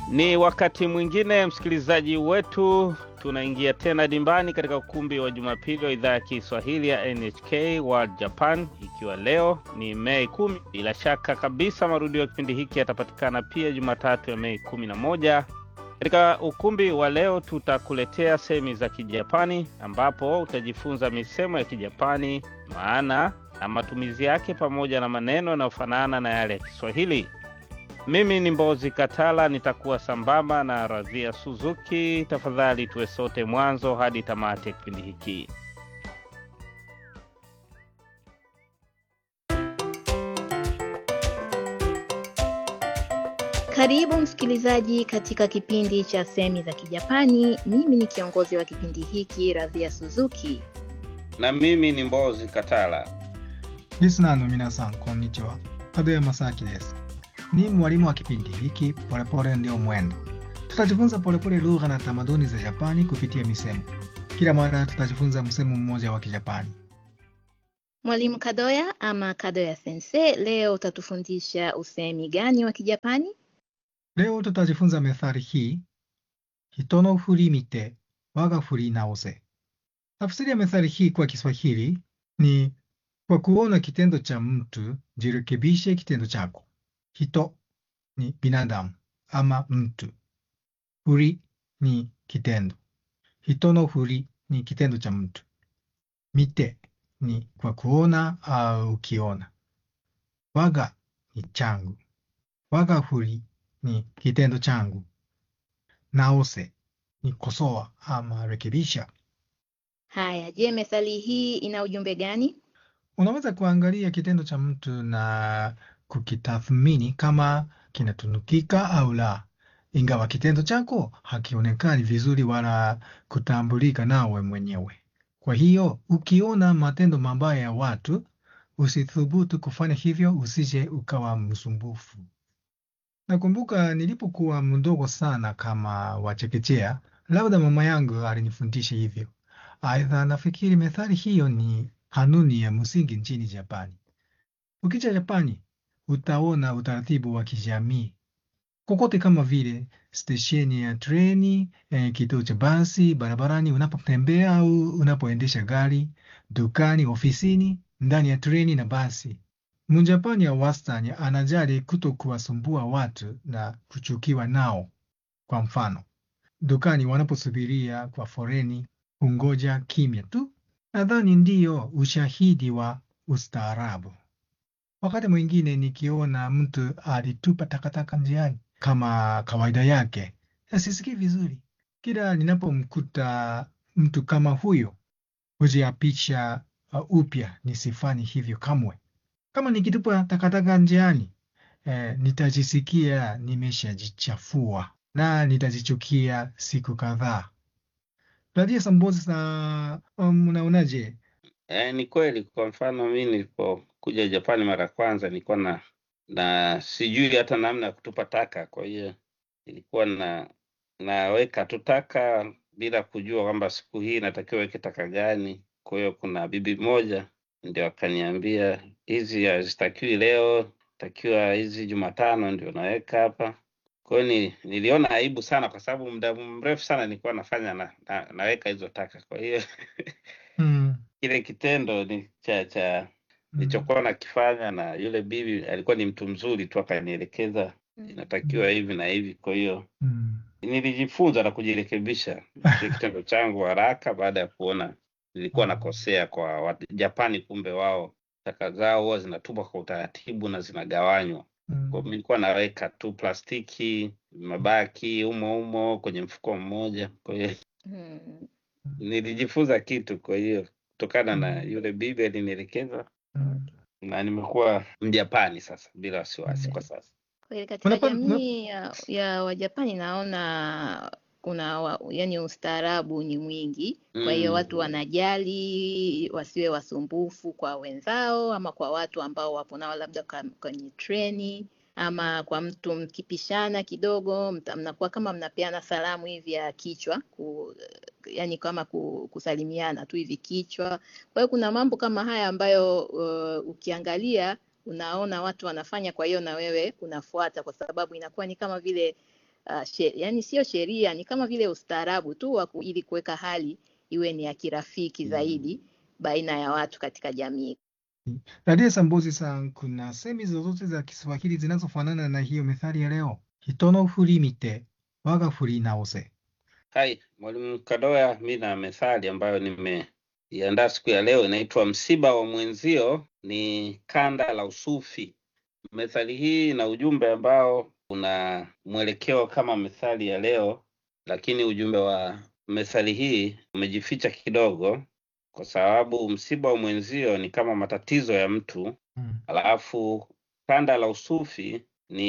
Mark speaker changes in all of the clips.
Speaker 1: Ni wakati mwingine msikilizaji wetu, tunaingia tena dimbani katika ukumbi wa Jumapili wa idhaa ya Kiswahili ya NHK World Japan, ikiwa leo ni Mei kumi. Bila shaka kabisa marudio ya kipindi hiki yatapatikana pia Jumatatu ya Mei kumi na moja. Katika ukumbi wa leo tutakuletea sehemu za Kijapani ambapo utajifunza misemo ya Kijapani, maana na matumizi yake, pamoja na maneno yanayofanana na yale ya Kiswahili. Mimi ni Mbozi Katala, nitakuwa sambamba na Radhia Suzuki. Tafadhali tuwe sote mwanzo hadi tamati ya kipindi hiki.
Speaker 2: Karibu msikilizaji katika kipindi cha semi za Kijapani. Mimi ni kiongozi wa kipindi hiki Radhia Suzuki.
Speaker 1: Na mimi ni Mbozi Katala.
Speaker 3: リスナーの皆さん、こんにちは。門山正明です。Ni mwalimu wa kipindi hiki Polepole Ndio Mwendo. Tutajifunza polepole lugha na tamaduni za Japani kupitia misemo. Kila mara tutajifunza msemo mmoja wa Kijapani.
Speaker 2: Mwalimu Kadoya ama Kadoya Sensei, leo utatufundisha usemi gani wa Kijapani?
Speaker 3: Leo tutajifunza methali hii, hito no furi mite waga furi naose. Tafsiri ya methali hii kwa Kiswahili ni kwa kuona kitendo cha mtu jirekebishe kitendo chako. Hito ni binadamu ama mtu. Furi ni kitendo. Hito no furi ni kitendo cha mtu. Mite ni kwa kuona au ukiona. Waga ni changu. Waga furi ni kitendo changu. Naose ni kosoa ama rekebisha.
Speaker 2: Haya, je, methali hii ina ujumbe gani?
Speaker 3: Unaweza kuangalia kitendo cha mtu na kukitathmini kama kinatunukika au la, ingawa kitendo chako hakionekani vizuri wala kutambulika nawe mwenyewe. Kwa hiyo ukiona matendo mabaya ya watu, usithubutu kufanya hivyo, usije ukawa msumbufu. Nakumbuka nilipokuwa mdogo sana kama wa chekechea, labda mama yangu alinifundisha hivyo. Aidha, nafikiri methali hiyo ni kanuni ya msingi nchini Japani. Ukija Japani, utaona utaratibu wa kijamii kokote, kama vile stesheni ya treni, eh, kituo cha basi, barabarani unapotembea au unapoendesha gari, dukani, ofisini, ndani ya treni na basi. Mjapani ya wastani anajali kuto kuwasumbua watu na kuchukiwa nao. Kwa mfano, dukani wanaposubiria kwa foreni, hungoja kimya tu. Nadhani ndiyo ushahidi wa ustaarabu. Wakati mwingine nikiona mtu alitupa takataka njiani kama kawaida yake, sisikii vizuri. Kila ninapomkuta mtu kama huyo, hujiapisha uh, upya nisifanye hivyo kamwe. Kama nikitupa takataka njiani, eh, nitajisikia nimeshajichafua na nitajichukia siku kadhaa. Radia Sambozi sa um, unaonaje?
Speaker 1: E, ni kweli. Kwa mfano mi nilipokuja Japani mara ya kwanza nilikuwa na na sijui hata namna ya kutupa taka, kwa hiyo nilikuwa na naweka tu taka bila kujua kwamba siku hii natakiwa weke taka gani. Kwa hiyo kuna bibi moja ndio akaniambia hizi hazitakiwi leo, takiwa hizi Jumatano ndio naweka hapa. Kwa hiyo ni, niliona aibu sana, kwa sababu muda mrefu sana nilikuwa nafanya na, na, naweka hizo taka. Kwa hiyo
Speaker 3: Mm,
Speaker 1: kile kitendo ni cha cha
Speaker 3: mm,
Speaker 1: nilichokuwa nakifanya, na yule bibi alikuwa ni mtu mzuri tu, akanielekeza inatakiwa hivi na hivi. Kwa hiyo
Speaker 3: mm,
Speaker 1: nilijifunza na kujirekebisha kile kitendo changu haraka, baada ya kuona nilikuwa nakosea kwa Wajapani. Kumbe wao taka zao huwa zinatupwa kwa utaratibu na zinagawanywa. Kwa hiyo
Speaker 3: mm,
Speaker 1: nilikuwa naweka tu plastiki, mabaki humo humo kwenye mfuko mmoja. Kwa hiyo
Speaker 2: Hmm.
Speaker 1: nilijifunza kitu, kwa hiyo kutokana na
Speaker 3: mm,
Speaker 1: yule bibi alinielekeza,
Speaker 3: mm,
Speaker 1: na nimekuwa Mjapani sasa bila wasiwasi
Speaker 3: mm.
Speaker 1: kwa sasa.
Speaker 2: Kweli katika
Speaker 3: Unapa, una,
Speaker 2: jamii ya, ya Wajapani naona kuna wa, yani ustaarabu ni mwingi. Kwa hiyo watu
Speaker 1: Mm.
Speaker 2: wanajali wasiwe wasumbufu kwa wenzao ama kwa watu ambao wapo nao labda ka- kwenye treni ama kwa mtu mkipishana kidogo mta- mnakuwa kama mnapeana salamu hivi ya kichwa ku, yani kama ku, kusalimiana tu hivi kichwa. Kwa hiyo kuna mambo kama haya ambayo uh, ukiangalia unaona watu wanafanya, kwa hiyo na wewe unafuata, kwa sababu inakuwa ni kama vile uh, she, yani sio sheria, ni kama vile ustaarabu tu wa ku- ili kuweka hali iwe ni ya kirafiki zaidi baina ya watu katika jamii.
Speaker 3: Dada Sambozi san, kuna semi zozote za Kiswahili zinazofanana na hiyo methali ya leo? Hito no furi mite, waga furi naose.
Speaker 1: Hai, Mwalimu Kadoya, mi na methali ambayo nimeiandaa siku ya leo inaitwa msiba wa mwenzio ni kanda la usufi. Methali hii ina ujumbe ambao una mwelekeo kama methali ya leo, lakini ujumbe wa methali hii umejificha kidogo, kwa sababu msiba wa mwenzio ni kama matatizo ya mtu,
Speaker 3: Mm.
Speaker 1: alafu kanda la usufi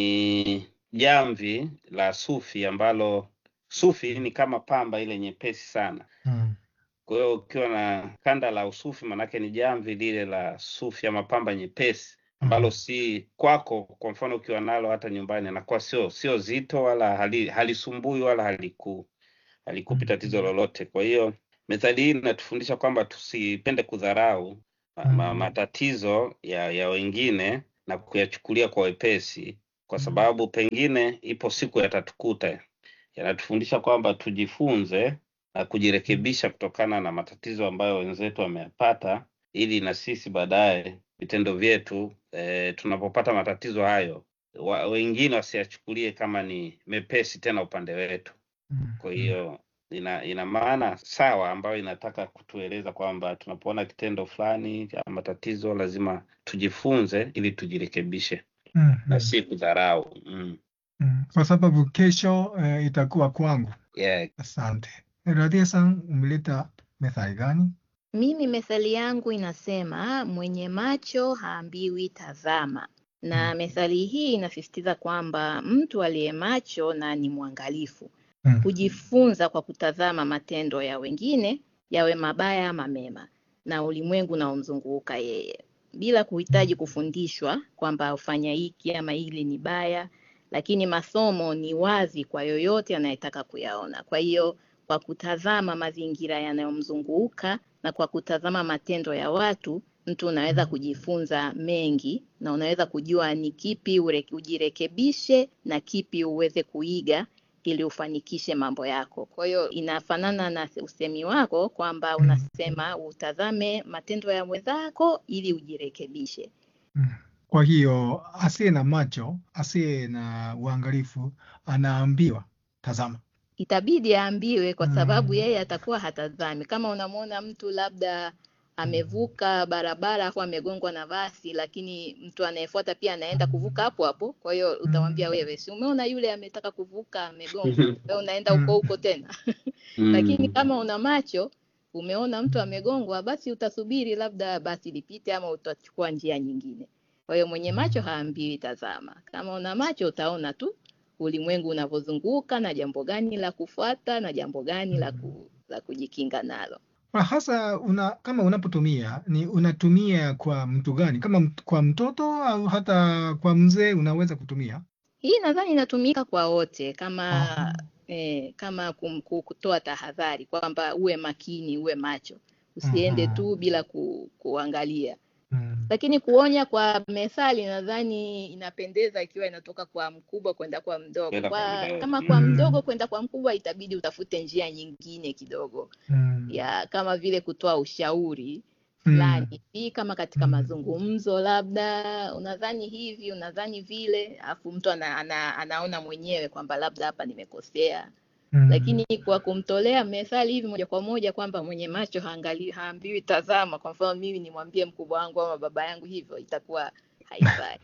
Speaker 1: ni jamvi la sufi ambalo sufi ni kama pamba ile nyepesi sana.
Speaker 3: Mm.
Speaker 1: Kwa hiyo ukiwa na kanda la usufi, manake ni jamvi lile la sufi ama pamba nyepesi ambalo si kwako. Kwa mfano ukiwa nalo hata nyumbani, anakuwa sio sio zito wala hali, halisumbui wala haliku halikupi tatizo lolote. Kwa hiyo methali hii inatufundisha kwamba tusipende kudharau ma, ma,
Speaker 3: Mm.
Speaker 1: matatizo ya, ya wengine na kuyachukulia kwa wepesi, kwa sababu pengine ipo siku yatatukuta. Yanatufundisha kwamba tujifunze na kujirekebisha kutokana na matatizo ambayo wenzetu wameyapata, ili na sisi baadaye vitendo vyetu e, tunapopata matatizo hayo wa, wengine wasiyachukulie kama ni mepesi tena upande wetu.
Speaker 3: Mm.
Speaker 1: Kwa hiyo ina ina maana sawa ambayo inataka kutueleza kwamba tunapoona kitendo fulani cha matatizo lazima tujifunze ili tujirekebishe
Speaker 3: Mm.
Speaker 1: na si kudharau. Mm.
Speaker 3: Mm. Kwa sababu kesho eh, itakuwa kwangu.
Speaker 1: Yeah.
Speaker 3: Asante. Radia san, umeleta methali gani?
Speaker 2: Mimi methali yangu inasema mwenye macho haambiwi tazama, na methali hii inasisitiza kwamba mtu aliye macho na ni mwangalifu
Speaker 3: Mm.
Speaker 2: hujifunza kwa kutazama matendo ya wengine, yawe mabaya ama mema, na ulimwengu unaomzunguka yeye, bila kuhitaji kufundishwa kwamba ufanya hiki ama hili ni baya, lakini masomo ni wazi kwa yoyote anayetaka kuyaona. Kwa hiyo kwa kutazama mazingira yanayomzunguka na kwa kutazama matendo ya watu, mtu unaweza kujifunza mengi na unaweza kujua ni kipi ure- ujirekebishe na kipi uweze kuiga ili ufanikishe mambo yako. Kwa hiyo inafanana na usemi wako kwamba unasema utazame matendo ya mwenzako ili ujirekebishe.
Speaker 3: Mm. Kwa hiyo asiye na macho, asiye na uangalifu anaambiwa tazama.
Speaker 2: Itabidi aambiwe kwa sababu
Speaker 3: Mm.
Speaker 2: yeye atakuwa hatazami. Kama unamwona mtu labda amevuka barabara afu amegongwa na basi, lakini mtu anayefuata pia anaenda kuvuka hapo hapo, kwa hiyo utamwambia wewe, si umeona yule ametaka kuvuka amegongwa, wewe unaenda huko huko tena. Lakini
Speaker 1: Mm.
Speaker 2: kama una macho umeona mtu amegongwa, basi utasubiri labda basi lipite ama utachukua njia nyingine. Kwa hiyo mwenye macho haambiwi tazama. Kama una macho utaona tu ulimwengu unavyozunguka na jambo gani la kufuata na jambo gani la, ku, la kujikinga nalo.
Speaker 3: Kwa hasa una, kama unapotumia ni unatumia kwa mtu gani? Kama mt- kwa mtoto au hata kwa mzee unaweza kutumia?
Speaker 2: Hii nadhani inatumika kwa wote kama
Speaker 3: Aha.
Speaker 2: eh, kama kum, ku- kutoa tahadhari kwamba uwe makini, uwe macho, usiende
Speaker 3: Aha.
Speaker 2: tu bila ku, kuangalia.
Speaker 3: Mm.
Speaker 2: Lakini kuonya kwa methali nadhani inapendeza ikiwa inatoka kwa mkubwa kwenda kwa mdogo.
Speaker 1: Kwenda kwa
Speaker 2: Kwa,
Speaker 1: mdogo.
Speaker 2: kama kwa
Speaker 3: Mm.
Speaker 2: mdogo kwenda kwa mkubwa itabidi utafute njia nyingine kidogo
Speaker 3: Mm.
Speaker 2: ya kama vile kutoa ushauri
Speaker 3: Mm.
Speaker 2: fulani hivi, kama katika
Speaker 3: Mm.
Speaker 2: mazungumzo, labda unadhani hivi, unadhani vile, alafu mtu ana, ana, anaona mwenyewe kwamba labda hapa nimekosea.
Speaker 3: Mm.
Speaker 2: Lakini kwa kumtolea methali hivi moja kwa moja kwamba mwenye macho haangali, haambiwi tazama, kwa mfano mimi nimwambie mkubwa wangu ama baba yangu hivyo, itakuwa haifai.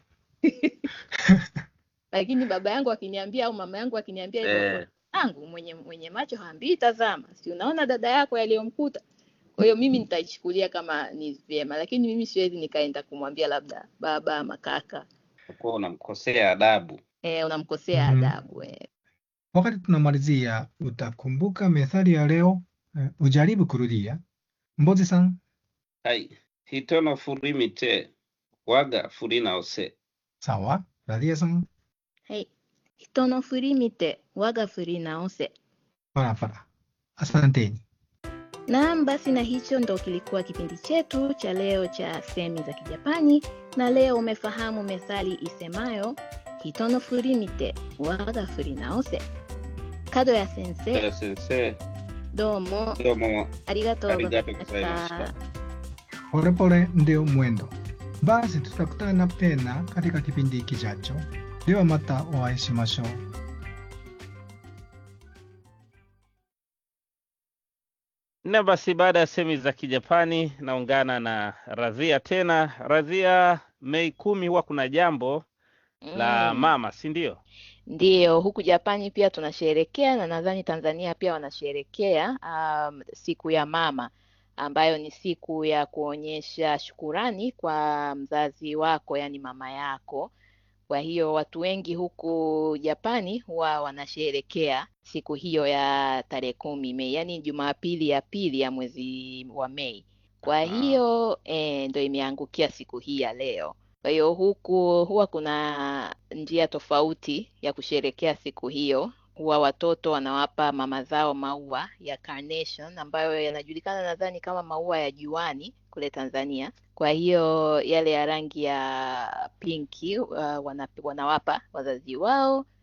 Speaker 2: Lakini baba yangu akiniambia au mama yangu akiniambia hivyo,
Speaker 1: Eh.
Speaker 2: yangu mwenye mwenye macho haambiwi tazama, si unaona dada yako yaliyomkuta. Kwa hiyo mimi nitaichukulia kama ni vyema, lakini mimi siwezi nikaenda kumwambia labda baba ama kaka,
Speaker 1: Utakuwa unamkosea adabu.
Speaker 2: eh, unamkosea
Speaker 3: Mhm.
Speaker 2: adabu eh.
Speaker 3: Wakati tunamalizia, utakumbuka methali ya leo? Eh, ujaribu kurudia. Mbozi san,
Speaker 1: Hai. Hitono furimite waga furinaose.
Speaker 3: sawa. Radia san,
Speaker 2: はい。人の振り見て我が振り直せ。
Speaker 3: barabara. Asanteni.
Speaker 2: Naam, basi na hicho ndo kilikuwa kipindi chetu cha leo cha semi za Kijapani, na leo umefahamu methali isemayo hito no furi mite waga furi naose. 角谷先生、
Speaker 4: 先生、
Speaker 2: どうも
Speaker 4: どうも
Speaker 2: ありがとう
Speaker 4: あ
Speaker 2: ございま
Speaker 4: りがとうございま
Speaker 2: し
Speaker 4: した
Speaker 2: た。。
Speaker 3: Polepole ndio mwendo. Basi tutakutana tena katika kipindi kijacho. De wa mata o ai shimashou.
Speaker 1: Na basi baada ya semi za Kijapani naungana na Radhia tena. Radhia, Mei kumi huwa kuna jambo la
Speaker 2: Mm.
Speaker 1: mama, si ndio?
Speaker 2: Ndiyo, huku Japani pia tunasherekea na nadhani Tanzania pia wanasherekea um, siku ya mama ambayo ni siku ya kuonyesha shukurani kwa mzazi wako, yani mama yako. Kwa hiyo watu wengi huku Japani huwa wanasherekea siku hiyo ya tarehe kumi Mei, yani Jumapili ya pili ya mwezi wa Mei. Kwa
Speaker 1: Ah.
Speaker 2: hiyo eh, ndo imeangukia siku hii ya leo. Kwa hiyo huku huwa kuna njia tofauti ya kusherekea siku hiyo. Huwa watoto wanawapa mama zao maua ya carnation ambayo yanajulikana nadhani kama maua ya juani kule Tanzania. Kwa hiyo yale ya rangi ya pinki uh, wana, wanawapa wazazi wao